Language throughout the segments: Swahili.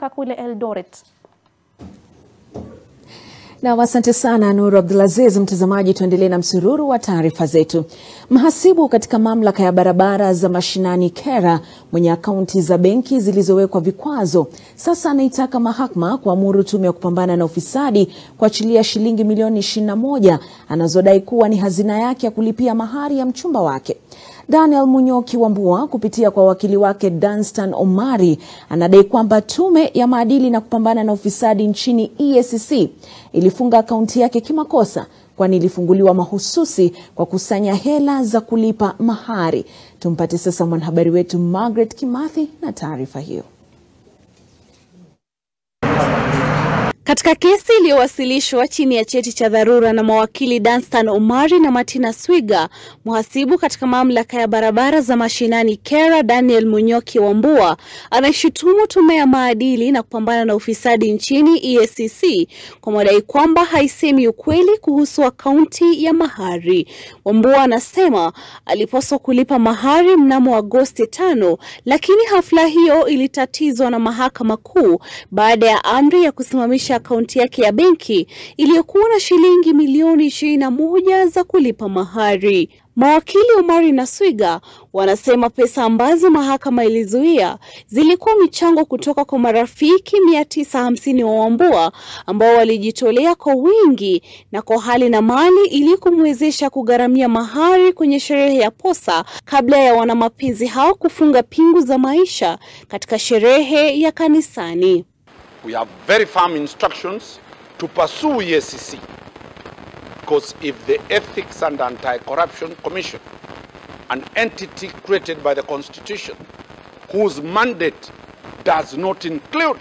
kutoka kule Eldoret. Na asante sana Nuru Abdulaziz. Mtazamaji, tuendelee na msururu wa taarifa zetu. Mhasibu katika mamlaka ya barabara za mashinani KERA mwenye akaunti za benki zilizowekwa vikwazo sasa anaitaka mahakama kuamuru tume ya kupambana na ufisadi kuachilia shilingi milioni 21 anazodai kuwa ni hazina yake ya kulipia mahari ya mchumba wake. Daniel Munyoki Wambua kupitia kwa wakili wake Danstan Omari anadai kwamba tume ya maadili na kupambana na ufisadi nchini EACC ilifunga akaunti yake kimakosa kwani ilifunguliwa mahususi kwa kusanya hela za kulipa mahari. Tumpate sasa mwanahabari wetu Margaret Kimathi na taarifa hiyo. Katika kesi iliyowasilishwa chini ya cheti cha dharura na mawakili Danstan Omari na Martina Swiga, mhasibu katika mamlaka ya barabara za mashinani KERA Daniel Munyoki Wambua anaishutumu tume ya maadili na kupambana na ufisadi nchini EACC kwa madai kwamba haisemi ukweli kuhusu akaunti ya mahari. Wambua anasema alipaswa kulipa mahari mnamo Agosti tano, lakini hafla hiyo ilitatizwa na mahakama kuu baada ya amri ya kusimamisha akaunti yake ya benki iliyokuwa na shilingi milioni ishirini na moja za kulipa mahari. Mawakili Omari na Swiga wanasema pesa ambazo mahakama ilizuia zilikuwa michango kutoka kwa marafiki mia tisa hamsini wa Wambua ambao walijitolea kwa wingi na kwa hali na mali ili kumwezesha kugharamia mahari kwenye sherehe ya posa kabla ya wanamapenzi hao kufunga pingu za maisha katika sherehe ya kanisani. We have very firm instructions to pursue EACC because if the Ethics and Anti-Corruption Commission, an entity created by the Constitution, whose mandate does not include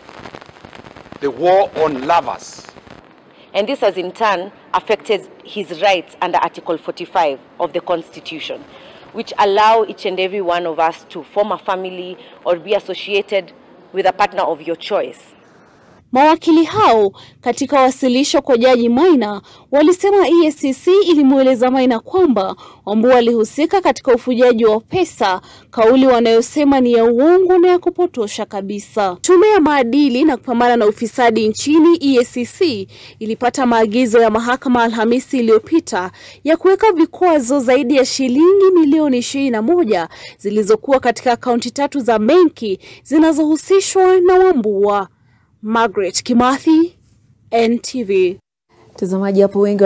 the war on lovers, and this has in turn affected his rights under Article 45 of the Constitution, which allow each and every one of us to form a family or be associated with a partner of your choice. Mawakili hao katika wasilisho kwa Jaji Maina walisema EACC ilimweleza Maina kwamba Wambua alihusika katika ufujaji wa pesa, kauli wanayosema ni ya uongo na ya kupotosha kabisa. Tume ya maadili na kupambana na ufisadi nchini EACC ilipata maagizo ya mahakama Alhamisi iliyopita ya kuweka vikwazo zaidi ya shilingi milioni ishirini na moja zilizokuwa katika akaunti tatu za benki zinazohusishwa na Wambua. Margaret Kimathi, NTV. Mtazamaji, hapo wengi